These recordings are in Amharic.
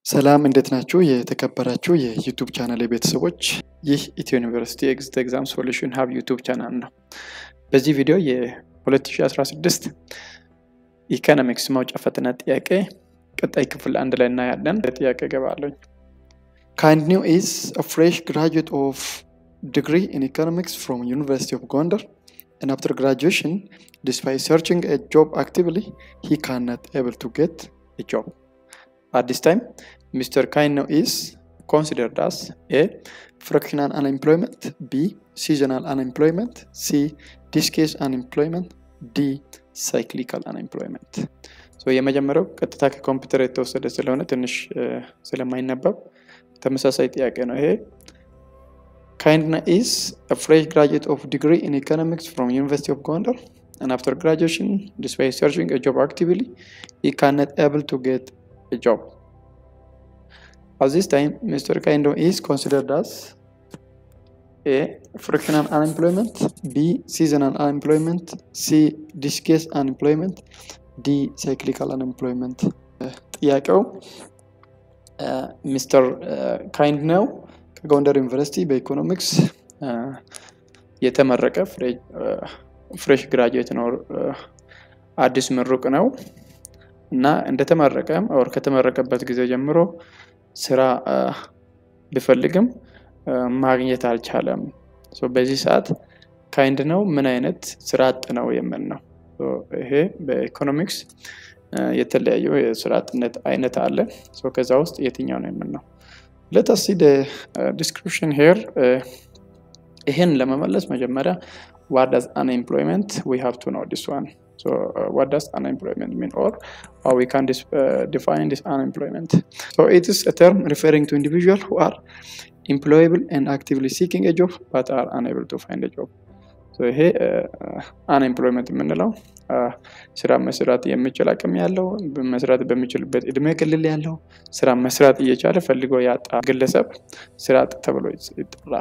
ሰላም እንዴት ናችሁ? የተከበራችሁ የዩቱብ ቻናል ቤተሰቦች፣ ይህ ኢትዮ ዩኒቨርሲቲ ኤግዚት ኤግዛም ሶሉሽን ሀብ ዩቱብ ቻናል ነው። በዚህ ቪዲዮ የ2016 ኢኮኖሚክስ ማውጫ ፈተና ጥያቄ ቀጣይ ክፍል አንድ ላይ እናያለን። ጥያቄ ገባለኝ። ካይንድ ኒው ኢዝ አ ፍሬሽ ግራጁዌት ኦፍ ዲግሪ ኢን ኢኮኖሚክስ ፍሮም ዩኒቨርሲቲ ኦፍ ጎንደር and after graduation, despite searching a job actively, he cannot able to get a job. At this time, Mr. Kaino is considered as A. Fractional unemployment B. Seasonal unemployment C. Discase unemployment D. Cyclical unemployment ሶ የመጀመሪያው ቀጥታ ከኮምፒውተር የተወሰደ ስለሆነ ትንሽ ስለማይነበብ ተመሳሳይ ጥያቄ ነው ይሄ Kindna is a fresh graduate of degree in economics from University of Gondar and after graduation, despite searching a job actively, he cannot able to get a job. At this time, Mr. Kaindo is considered as A. Fractional unemployment B. Seasonal unemployment C. Discase unemployment D. Cyclical unemployment ጥያቄው ሚስተር ካይንድ ነው ከጎንደር ዩኒቨርሲቲ በኢኮኖሚክስ የተመረቀ ፍሬሽ ግራጁዌት ነው። አዲስ ምሩቅ ነው እና እንደተመረቀም ወር ከተመረቀበት ጊዜ ጀምሮ ስራ ቢፈልግም ማግኘት አልቻለም። በዚህ ሰዓት ካይንድ ነው ምን አይነት ስራ አጥ ነው የምን ነው። ይሄ በኢኮኖሚክስ የተለያዩ የስራ አጥነት አይነት አለ። ከዛ ውስጥ የትኛው ነው የምን ነው? let us see the uh, description here uh, ይህን ለመመለስ መጀመሪያ what does unemployment we have to know this one so uh, what does unemployment mean or how we can dis, define this unemployment so it is a term referring to individuals who are employable and actively seeking a job but are unable to find a job ይሄ አንኤምፕሎይመንት የምንለው ስራ መስራት የሚችል አቅም ያለው መስራት በሚችልበት እድሜ ክልል ያለው ስራ መስራት እየቻለ ፈልጎ ያጣ ግለሰብ ስራ አጥ ተብሎ ይጠራል።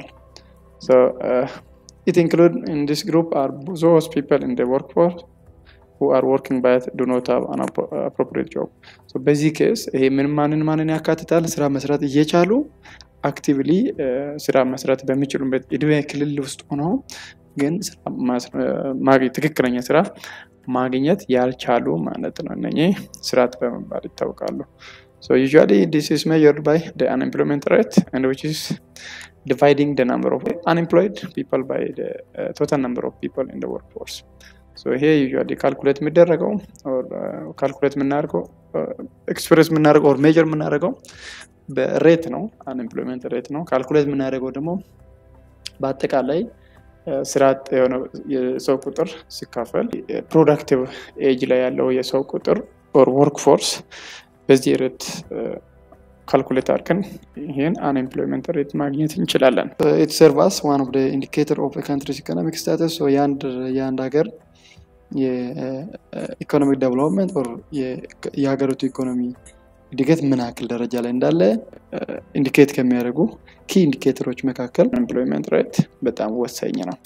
ኢት ኢንክሉድ ኢን ዲስ ግሩፕ አር ዞስ ፒፕል ኢን ወርክ ፎርስ who are working but do not have an appropriate job. So በዚህ ኬስ ይሄ ምን ማንን ማንን ያካትታል? ስራ መስራት እየቻሉ አክቲቭሊ ስራ መስራት በሚችሉበት እድሜ ክልል ውስጥ ሆነው ግን ትክክለኛ ስራ ማግኘት ያልቻሉ ማለት ነው። እነኚህ ስራ አጥ በመባል ይታወቃሉ። So usually this is measured by the unemployment rate and which is dividing the number of unemployed people by the uh, total number of people in the workforce. So ይሄ ዩዥዋሊ ካልኩሌት የሚደረገው ካልኩሌት የምናደርገው ኤክስፕሬስ የምናደርገው ኦር ሜጀር የምናደርገው በሬት ነው፣ አንኤምፕሎይመንት ሬት ነው። ካልኩሌት የምናደርገው ደግሞ በአጠቃላይ ስራ አጥ የሆነ የሰው ቁጥር ሲካፈል ፕሮዳክቲቭ ኤጅ ላይ ያለው የሰው ቁጥር ኦር ወርክ ፎርስ በዚህ ሬት ካልኩሌት አድርገን ይህን አንኤምፕሎይመንት ሬት ማግኘት እንችላለን። ኢት ሰርቭ አስ ዋን ኦፍ ኢንዲኬተር ኦፍ ካንትሪስ ኢኮኖሚክ ስታተስ የአንድ ሀገር የኢኮኖሚክ ዴቨሎፕመንት ኦር የሀገሪቱ ኢኮኖሚ እድገት ምን ያክል ደረጃ ላይ እንዳለ ኢንዲኬት ከሚያደርጉ ኪ ኢንዲኬተሮች መካከል ኤምፕሎይመንት ሬት በጣም ወሳኝ ነው።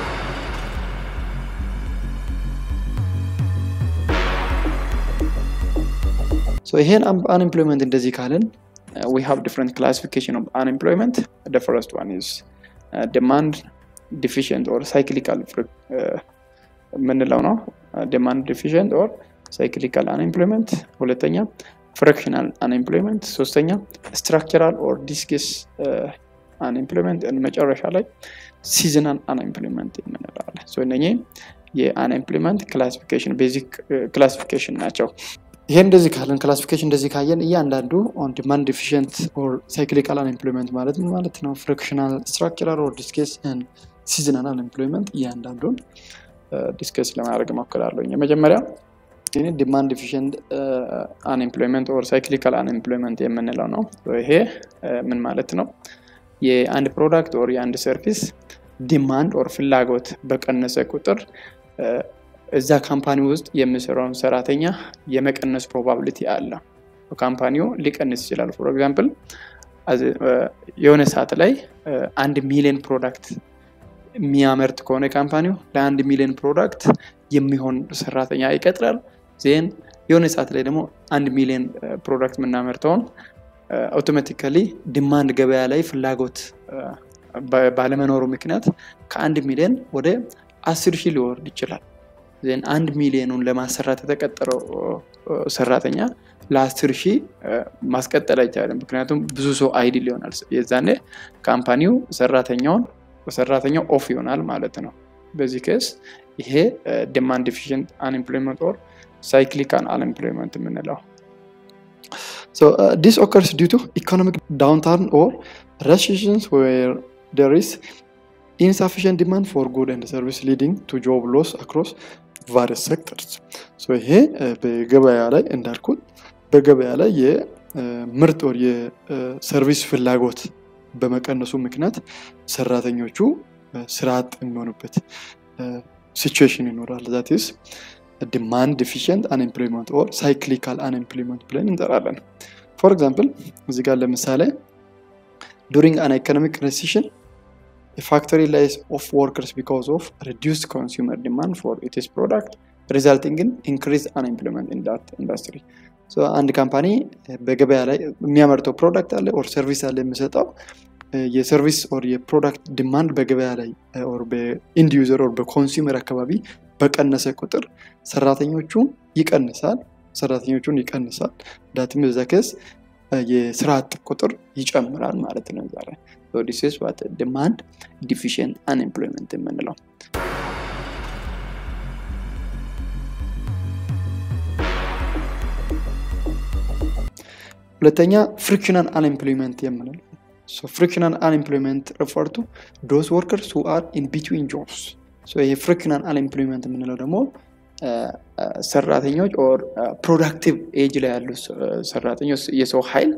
ይሄን አንኤምፕሎይመንት እንደዚህ ካልን we have different classification of unemployment the first one is uh, demand deficient or cyclical የምንለው ነው demand deficient or cyclical unemployment ሁለተኛ ፍራክሽናል አንኤምፕሎይመንት ሶስተኛ ስትራክቸራል ኦር ዲስኬስ አንኤምፕሎይመንት መጨረሻ ላይ ሲዝናል አንኤምፕሎይመንት የምንለዋለን እነኚህ የአንኤምፕሎይመንት ክላሲፊኬሽን ቤዚክ ክላሲፊኬሽን ናቸው ይሄ እንደዚህ ካለን ክላሲፊኬሽን እንደዚህ ካየን እያንዳንዱ ኦን ዲማንድ ዲፊሽንት ኦር ሳይክሊካል አንኤምፕሎይመንት ማለት ምን ማለት ነው ፍራክሽናል ስትራክቸራል ኦር ዲስኬስ ሲዝናል አንኤምፕሎይመንት እያንዳንዱን ዲስከስ ለማድረግ እሞክራለሁ የመጀመሪያ ዲማንድ ዲፊሽንት አንኤምፕሎይመንት ኦር ሳይክሊካል አንኤምፕሎይመንት የምንለው ነው። ይሄ ምን ማለት ነው? የአንድ ፕሮዳክት ኦር የአንድ ሰርቪስ ዲማንድ ኦር ፍላጎት በቀነሰ ቁጥር እዛ ካምፓኒ ውስጥ የሚሰራውን ሰራተኛ የመቀነስ ፕሮባብሊቲ አለ። ካምፓኒው ሊቀንስ ይችላል። ፎር ኤግዛምፕል የሆነ ሰዓት ላይ አንድ ሚሊዮን ፕሮዳክት የሚያመርት ከሆነ ካምፓኒው ለአንድ ሚሊዮን ፕሮዳክት የሚሆን ሰራተኛ ይቀጥራል። ዜን የሆነ ሰዓት ላይ ደግሞ አንድ ሚሊዮን ፕሮዳክት የምናመርተውን አውቶማቲካሊ ዲማንድ ገበያ ላይ ፍላጎት ባለመኖሩ ምክንያት ከአንድ ሚሊዮን ወደ አስር ሺህ ሊወርድ ይችላል። ዜን አንድ ሚሊዮኑን ለማሰራት የተቀጠረው ሰራተኛ ለአስር ሺህ ማስቀጠል አይቻልም። ምክንያቱም ብዙ ሰው አይድል ይሆናል። የዛኔ ካምፓኒው ሰራተኛውን ሰራተኛው ኦፍ ይሆናል ማለት ነው። በዚህ ኬስ ይሄ ዲማንድ ዲፊሽንት አንኤምፕሎይመንት ኦር ሳይክሊካል አንኤምፕሎይመንት የምንለው ዲስ ኦከርስ ዲው ቱ ኢኮኖሚክ ዳውንታርን ኦር recessions where there is insufficient demand for good and service leading to job loss across various sectors. so ይሄ በገበያ ላይ እንዳልኩት በገበያ ላይ የምርት ወር የሰርቪስ ፍላጎት በመቀነሱ ምክንያት ሰራተኞቹ ስራ አጥ የሚሆኑበት ሲቹዌሽን ይኖራል። ዛት ኢዝ ዲማንድ ዲፊሽንት አንኤምፕሎይመንት ኦር ሳይክሊካል አንኤምፕሎይመንት ብለን እንጠራለን። ፎር ኤግዛምፕል እዚህ ጋር ለምሳሌ during an economic recession, a factory lays off workers because of reduced consumer demand for its product, resulting in increased unemployment in that industry. So አንድ ካምፓኒ በገበያ ላይ የሚያመርተው ፕሮዳክት አለ ኦር ሰርቪስ አለ የሚሰጠው የሰርቪስ ኦር የፕሮዳክት ዲማንድ በገበያ ላይ ኦር በኢንድ ዩዘር ኦር በኮንሱመር አካባቢ በቀነሰ ቁጥር ሰራተኞቹ ይቀንሳል ሰራተኞቹን ይቀንሳል ዳትም በዛ ኬስ የስራ አጥ ቁጥር ይጨምራል ማለት ነው። ዛሬ ዲስ ዋት ዲማንድ ዲፊሽንት አንኤምፕሎይመንት የምንለው ሁለተኛ ፍሪክሽናል አንኤምፕሎይመንት የምንለው ፍሪክሽናል አንኤምፕሎይመንት ሪፈር ቱ ዶስ ወርከርስ ሁ አር ኢን ቢትዊን ጆብስ ይሄ ፍሪክሽናል አንኤምፕሎይመንት የምንለው ደግሞ ሰራተኞች ኦር ፕሮዳክቲቭ ኤጅ ላይ ያሉ ሰራተኞች የሰው ኃይል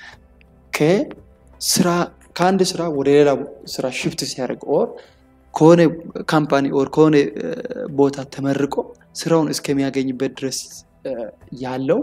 ከስራ ከአንድ ስራ ወደ ሌላ ስራ ሽፍት ሲያደርግ ኦር ከሆነ ካምፓኒ ኦር ከሆነ ቦታ ተመርቆ ስራውን እስከሚያገኝበት ድረስ ያለው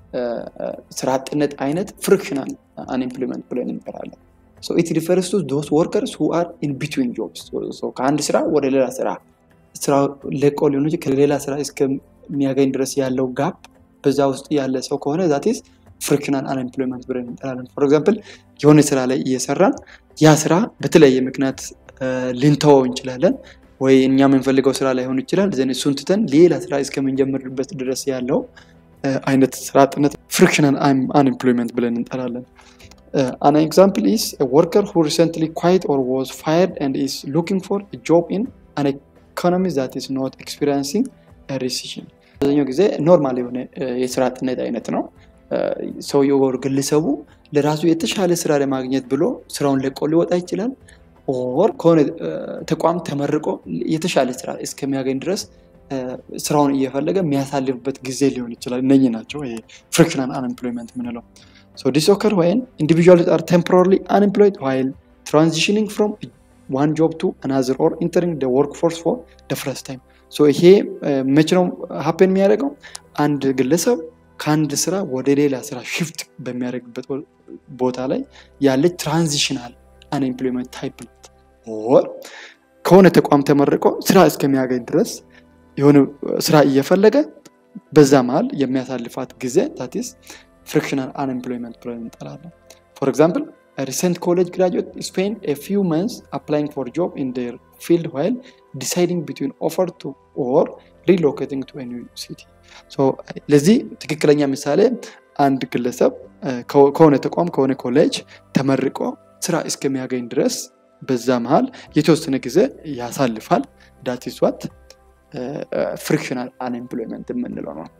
ስራ አጥነት አይነት ፍሪክሽናል አንኤምፕሎይመንት ብለን እንጠራለን። ኢት ሪፈርስ ቱ ዶስ ወርከርስ ሁ አር ኢን ቢትዊን ጆብስ ከአንድ ስራ ወደ ሌላ ስራ ስራ ለቆ ሊሆን ከሌላ ስራ እስከሚያገኝ ድረስ ያለው ጋፕ በዛ ውስጥ ያለ ሰው ከሆነ ዛቴስ ፍሪክሽናል አንኤምፕሎይመንት ብለን እንጠራለን። ፎር ኤግዛምፕል የሆነ ስራ ላይ እየሰራን ያ ስራ በተለያየ ምክንያት ልንተወው እንችላለን ወይ እኛ የምንፈልገው ስራ ላይሆን ይችላል። ዘን እሱን ትተን ሌላ ስራ እስከምንጀምርበት ድረስ ያለው አይነት ስራ አጥነት ፍሪክሽናል አንኤምፕሎይመንት ብለን እንጠራለን። አን ኤግዛምፕል ኢስ ወርከር ሁ ሪሰንትሊ ኳይት ኦር ዋዝ ፋየርድ ኤንድ ኢስ ሉኪንግ ፎር ጆብ ኢን አን ኢኮኖሚ ዛት ኢስ ኖት ኤክስፒሪንሲንግ ሪሲሽን አብዛኛው ጊዜ ኖርማል የሆነ የስራ አጥነት አይነት ነው። ሰውየው ወር ግለሰቡ ለራሱ የተሻለ ስራ ለማግኘት ብሎ ስራውን ለቆ ሊወጣ ይችላል። ኦር ከሆነ ተቋም ተመርቆ የተሻለ ስራ እስከሚያገኝ ድረስ ስራውን እየፈለገ የሚያሳልፍበት ጊዜ ሊሆን ይችላል። እነኚህ ናቸው ፍሪክሽናል አንኤምፕሎይመንት የምንለው። ዲስ ኦከር ወይን ኢንዲቪዥዋልስ አር ቴምፖራሪ አንኤምፕሎይድ ዋይል ትራንዚሽኒንግ ፍሮም ዋን ጆብ ቱ አናዘር ኦር ኢንተሪንግ ደ ወርክ ፎርስ ፎር ደ ፈርስት ታይም። ይሄ መቼ ነው ሀፔን የሚያደርገው? አንድ ግለሰብ ከአንድ ስራ ወደ ሌላ ስራ ሽፍት በሚያደርግበት ቦታ ላይ ያለች ትራንዚሽናል አንኤምፕሎይመንት ታይፕ ናት። ኦር ከሆነ ተቋም ተመርቆ ስራ እስከሚያገኝ ድረስ የሆነ ስራ እየፈለገ በዛ መሀል የሚያሳልፋት ጊዜ ታቲስ ፍሪክሽናል አንኤምፕሎይመንት ብለን እንጠራለን። ፎር ኤግዛምፕል ሪሰንት ኮሌጅ ግራጁዌት ስፔንድ ኤ ፊው መንስ አፕላይንግ ፎር ጆብ ኢን ዴር ፊልድ ዋይል ዲሳይዲንግ ቢትዊን ኦፈር ቱ ኦር ሪሎኬቲንግ ቱ ኒው ሲቲ። ለዚህ ትክክለኛ ምሳሌ አንድ ግለሰብ ከሆነ ተቋም ከሆነ ኮሌጅ ተመርቆ ስራ እስከሚያገኝ ድረስ በዛ መሀል የተወሰነ ጊዜ ያሳልፋል። ዳቲስ ዋት ፍሪክሽናል አንኤምፕሎይመንት የምንለው ነው።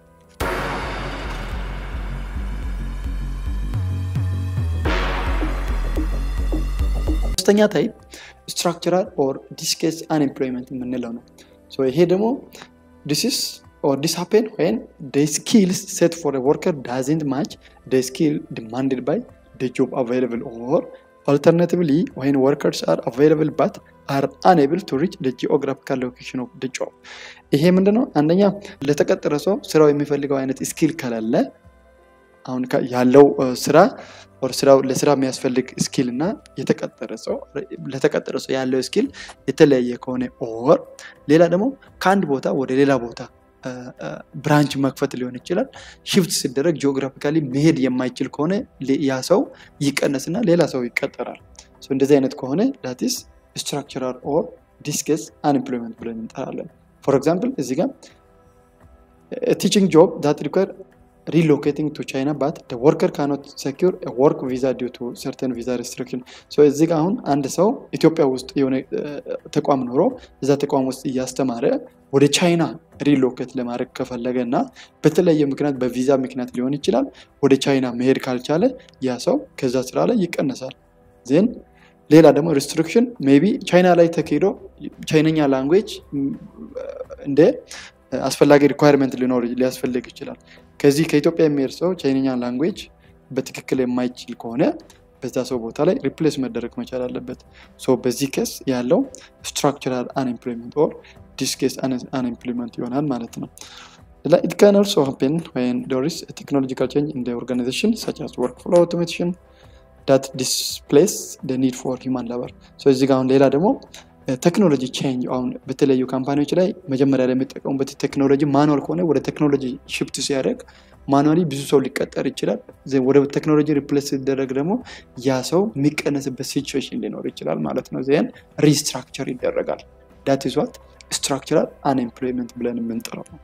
ሶስተኛ ታይፕ ስትራክቸራል ኦር ዲስኬስ አንኤምፕሎይመንት የምንለው ነው። ይሄ ደግሞ ዲስስ or this happen when the skills set for a worker doesn't match the skill demanded by the job available or alternatively when workers are available but are unable to reach the geographical location of the job ይሄ ምንድነው አንደኛ ለተቀጠረ ሰው ስራው የሚፈልገው አይነት ስኪል ከሌለ አሁን ያለው ስራ ስራው ለስራ የሚያስፈልግ ስኪል እና የተቀጠረ ሰው ለተቀጠረ ሰው ያለው ስኪል የተለያየ ከሆነ ኦር ሌላ ደግሞ ከአንድ ቦታ ወደ ሌላ ቦታ ብራንች መክፈት ሊሆን ይችላል። ሽፍት ሲደረግ ጂኦግራፊካሊ መሄድ የማይችል ከሆነ ያ ሰው ይቀነስና ሌላ ሰው ይቀጠራል። እንደዚህ አይነት ከሆነ ዳትስ ስትራክቸራል ኦር ዲስኬስ አንኤምፕሎይመንት ብለን እንጠራለን። ፎር ኤግዛምፕል እዚህ ጋር ቲችንግ ጆብ ዳት ሪኳር ሪሎኬቲንግ ቱ ቻይና ባት ወርከር ካኖት ሰኪር ወርክ ቪዛ ዲው ቱ ሰርተን ቪዛ ሬስትሪክሽን እዚህ ጋር አሁን አንድ ሰው ኢትዮጵያ ውስጥ የሆነ ተቋም ኖሮ እዛ ተቋም ውስጥ እያስተማረ ወደ ቻይና ሪሎኬት ለማድረግ ከፈለገ እና በተለያየ ምክንያት በቪዛ ምክንያት ሊሆን ይችላል ወደ ቻይና መሄድ ካልቻለ ያ ሰው ከዛ ስራ ላይ ይቀነሳል። ዜን ሌላ ደግሞ ሪስትሪክሽን ሜይ ቢ ቻይና ላይ ተካሂዶ ቻይነኛ ላንጉዌጅ እንደ አስፈላጊ ሪኳየርመንት ሊኖር ሊያስፈልግ ይችላል። ከዚህ ከኢትዮጵያ የሚሄድ ሰው ቻይነኛ ላንጉዌጅ በትክክል የማይችል ከሆነ በዛ ሰው ቦታ ላይ ሪፕሌስ መደረግ መቻል አለበት። በዚህ ኬስ ያለው ስትራክቸራል አንኤምፕሎይመንት ኦር ዲስኬስ አንኤምፕሎይመንት ይሆናል ማለት ነው። It can also happen when there is a technological change in the organization such as workflow automation that displace the need for human labor. እዚህ ጋር አሁን ሌላ ደግሞ ቴክኖሎጂ ቼንጅ አሁን በተለያዩ ካምፓኒዎች ላይ መጀመሪያ ላይ የሚጠቀሙበት ቴክኖሎጂ ማኑዋል ከሆነ ወደ ቴክኖሎጂ ሽፍት ሲያደርግ ማኑዋሊ ብዙ ሰው ሊቀጠር ይችላል። ወደ ቴክኖሎጂ ሪፕሌስ ሲደረግ ደግሞ ያ ሰው የሚቀነስበት ሲቹዌሽን ሊኖር ይችላል ማለት ነው። ዚያን ሪስትራክቸር ይደረጋል። ዳት ኢዝ ዋት ስትራክቸራል አንኤምፕሎይመንት ብለን የምንጠራው ነው።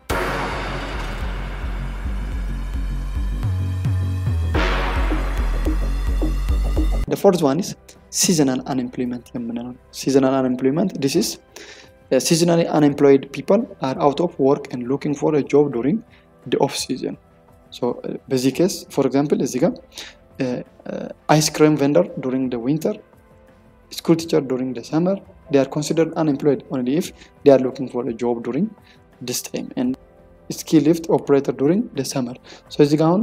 The fourth one is seasonal unemployment የምንለው seasonal unemployment this is uh, seasonally unemployed people are out of work and looking for a job during the off season so uh, በዚህ ኬስ ፎር ኤግዛምፕል እዚህ ጋር አይስክሪም ቨንደር ዱሪንግ the winter school teacher during the summer they are considered unemployed only if they are looking for a job during this time and ስኪ ሊፍት ኦፕሬተር ዱሪንግ ሰመር እዚህ ጋር አሁን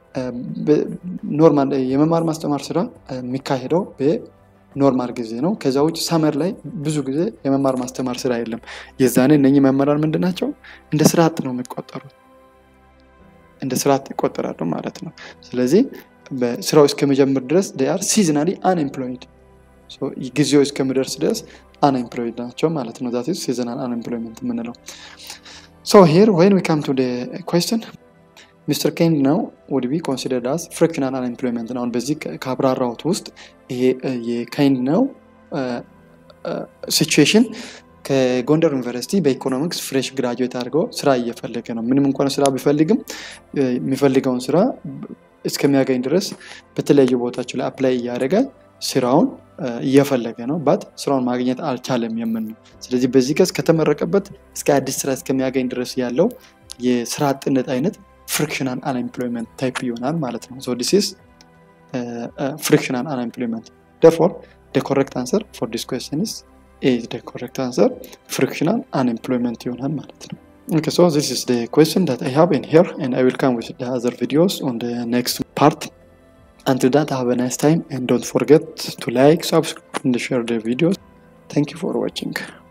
ኖርማል የመማር ማስተማር ስራ የሚካሄደው በኖርማል ጊዜ ነው። ከዛ ውጭ ሰመር ላይ ብዙ ጊዜ የመማር ማስተማር ስራ የለም። የዛኔ እነኚህ መምህራን ምንድን ናቸው? እንደ ስራ አጥ ነው የሚቆጠሩት፣ እንደ ስራ አጥ ይቆጠራሉ ማለት ነው። ስለዚህ በስራው እስከመጀመር ድረስ አር ሲዝናሊ አንኤምፕሎይድ ጊዜው እስከሚደርስ ድረስ አንኤምፕሎይድ ናቸው ማለት ነው። ዛት ሲዝናል አንኤምፕሎይመንት የምንለው So here, when we come to the question, Mr. Kane now would be considered as frictional unemployment. አሁን በዚህ ካብራራሁት ውስጥ ይሄ የካይንድ ነው ሲቹዌሽን ከጎንደር ዩኒቨርሲቲ በኢኮኖሚክስ ፍሬሽ ግራጁዌት አድርገው ስራ እየፈለገ ነው። ምንም እንኳን ስራ ቢፈልግም የሚፈልገውን ስራ እስከሚያገኝ ድረስ በተለያዩ ቦታቸው ላይ አፕላይ እያደረገ ስራውን እየፈለገ ነው ባት ስራውን ማግኘት አልቻለም የምን ነው። ስለዚህ በዚህ ከስ ከተመረቀበት እስከ አዲስ ስራ እስከሚያገኝ ድረስ ያለው የስራ አጥነት አይነት ፍሪክሽናል አንኤምፕሎይመንት ታይፕ ይሆናል ማለት ነው። ሶ ዲስ ኢዝ ፍሪክሽናል አንኤምፕሎይመንት therefore the correct answer for this question is is the correct answer frictional unemployment ይሆናል ማለት ነው። Okay, so this is the question that I have in here and I will come with the other videos on the next part. Until that, have a nice time and don't forget to like, subscribe and share the videos. Thank you for watching.